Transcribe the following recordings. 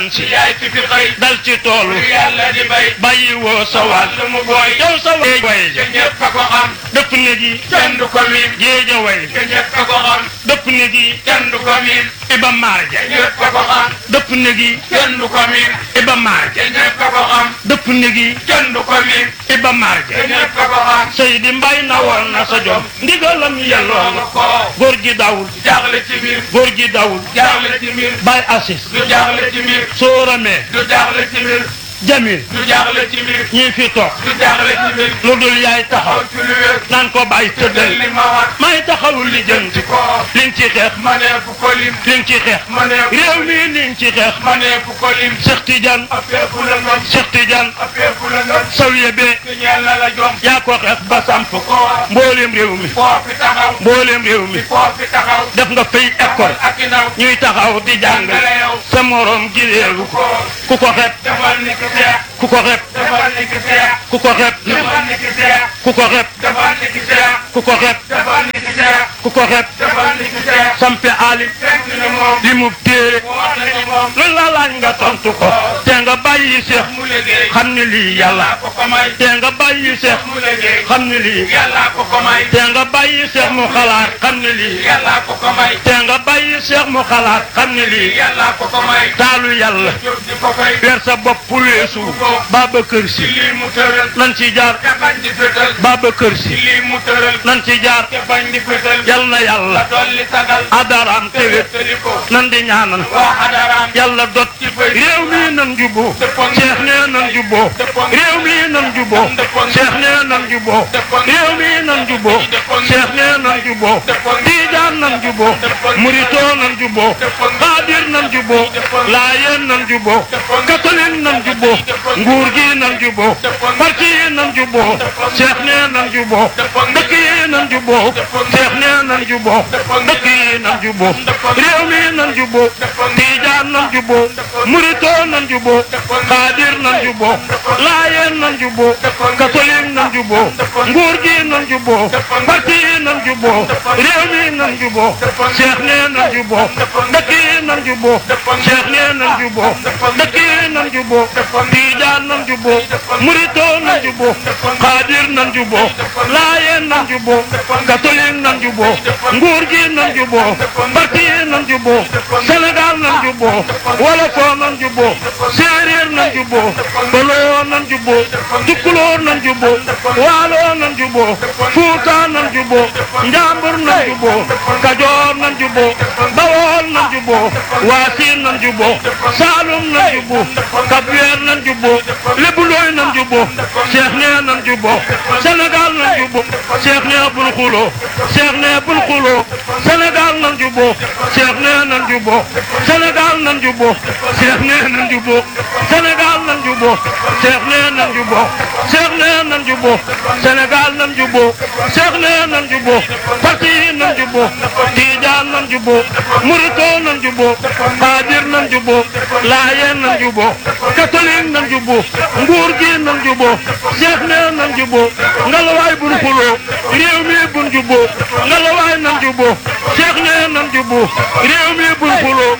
si yaay ci fi xëy dal ci toolu lu yàlla di bay bàyyi woo sa wàll wàll mu booy yow sa way way te ñëpp a ko xam dëpp ne gi kenn du ko miim géeja way te ñëpp a ko xam dëpp ne gi kenn du ko miim iba marja te ñëpp a ko xam dëpp ne gi kenn du ko miim iba marja te ñëpp a ko xam dëpp ne gi kenn du ko miim iba te marja ñëpp a ko xam Seydi Mbay na woon na sa jom ndigalam yelloo loolu na ko góor gi dawul jaaxle ci mbir góor gi dawul jaaxle ci mbir bay assis du jaaxle ci mbir soo ramee du jaaxle ci mbir jamil du jaaxle ci mbir ñii fi toog du jaaxle ci mbir lu dul yaay taxaw aw ci lu wér naan ko bàyyi tëddal li ma wax may taxawul li jënti ko liñ ci xeex maneefu ko lim liñ ci xeex maneefu réew mi liñ ci xeex maneefu ko lim Cheikh Tidiane appeefu la ngam Cheikh Tidiane appeefu la ngam sawiye bee te ñeel na la jom yaa ko xeex ba samp ko wax mbooleem réew mi foo fi taxaw mbooleem réew mi foo fi taxaw def nga fay école ak i ndaw ñuy taxaw di jàngale jàngale yow sa morom gi réeru ko ku ko xeeb defal ni ki seex ku ko xeeb defal ni ki seex ku ko xeeb defal ni ki seex ku ko xeeb defal ni ki seex ku ko xeeb defal ni ki seex ku ko xeeb defal ni ki seex sampe aali fekk ni moom li mu téere wax na ni moom lu la laaj nga tontu ko te nga bàyyi seex mu liggéey xam ni lii yàlla yàlla ko ko may te nga bàyyi seex mu liggéey xam ni lii yàlla ko ko may te nga bàyyi seex mu xalaat xam ni lii yàlla ko ko may te nga bàyyi seex mu xalaat xam ni lii yàlla ko ko may taalu yàlla jóg di ko fay weer sa bopp weesu Babacar ci Si lii mu tëral nan ci jaar te bañ di fétal Babacar ci Si lii mu tëral nan ci jaar te bañ di fétal yal na yàlla dolli sagal adaraam te tewét wéttali ko nan di ñaanal waa xadaraam yàlla dot réew mi nan juboo Cheikh nee nan juboo réew mi nan juboo Cheikh nee nan juboo réew mi nan juboo Cheikh nee nan juboo Tijaan nan juboo Muritoo nan juboo Xaadir nan juboo Laayeen nan juboo catholique nan juboo nguur gi nan juboo parti yi nan juboo Cheikh nee nan juboo dëkk yi nan juboo Cheikh nee nan juboo dëkk yi nan juboo réew mi nan juboo Tijaan nan juboo Muritoo nan juboo Xaadir nan juboo Laayeen nan juboo catholique nan juboo nguur gi nan juboo parti yi nan juboo réew mi nan juboo Cheikh nee nan juboo dëkk yi nan juboo Cheikh nee nan juboo dëkk yi nan juboo Tijaan nan juboo Muritoo nan juboo Xaadir nan juboo Laayeen nan juboo catholique nan juboo nguur gi nan juboo parti yi nan juboo Sénégal nan juboo Wolofoo nan juboo Séeréer nan juboo Baloo nan juboo Tukulóor nan juboo Waaloo nan juboo Fuuta nan juboo Njambur nan juboo Kajoor nan juboo Bawol nan juboo Waasiin nan juboo Saalum nan juboo Kabweer nan juboo Lebulooy nan juboo Cheikh nee nan juboo Sénégal nan juboo Cheikh nee bul xuloo Cheikh nee bul xuloo Sénégal nan juboo Cheikh nee nan juboo Sénégal nan juboo Cheikh nee nan juboo Sénégal nan juboo Cheikh nee nan juboo Cheikh nee nan juboo Sénégal nan juboo Cheikh nee nan juboo parti yi nan juboo Tijaan nan juboo Muritoo nan juboo Xaadir nan juboo Laayeen nan juboo catholique nan juboo nguur gi nan juboo Cheikh nee nan juboo ngalawaay bun xuloo réew mi bun juboo ngalawaay nan juboo Cheikh nee nan juboo réew mi bun xuloo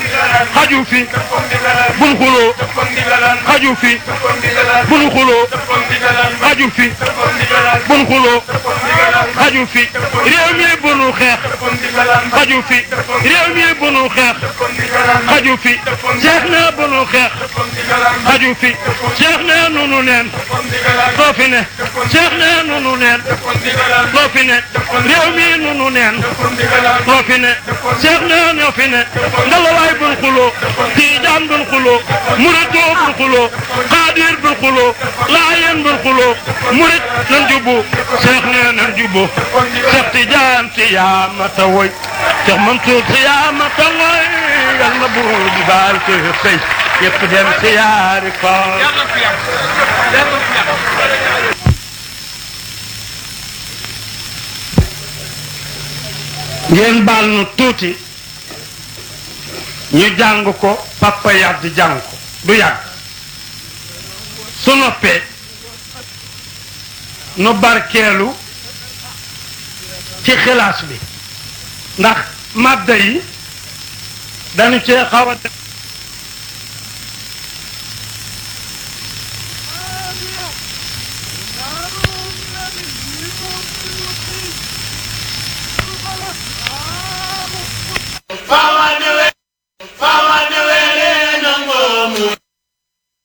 xaju fi bun xuloo xaju fi bun xuloo xaju fi bun xuloo xaju fi réew mi bunu xeex xaju fi réew mi bunu xeex xaju fi Cheikh nee bunu xeex xaju fi Cheikh nee nunu neen loo fi ne Cheikh nee nunu neen loo fi ne réew mi nunu neen loo fi ne Cheikh nee ñoo fi ne ngalawaay bun xuloo Tijaan bun xuloo Muritoo bun xuloo Xaadir bun xuloo Laayeen bun xuloo Murit nan jubbu Cheikh nee nan jubbu Cheikh Tijaan si yaa mata woy Cheikh Mansour si yaa mata woy yal na buur bi baal ko sëy yëpp dem si yaari ko ngeen baal nu tuuti ñu jàng ko papa yàgg jàng ko du yàgg su noppee nu barkeelu ci xilaas bi ndax màdda yi dañu cee xaw a def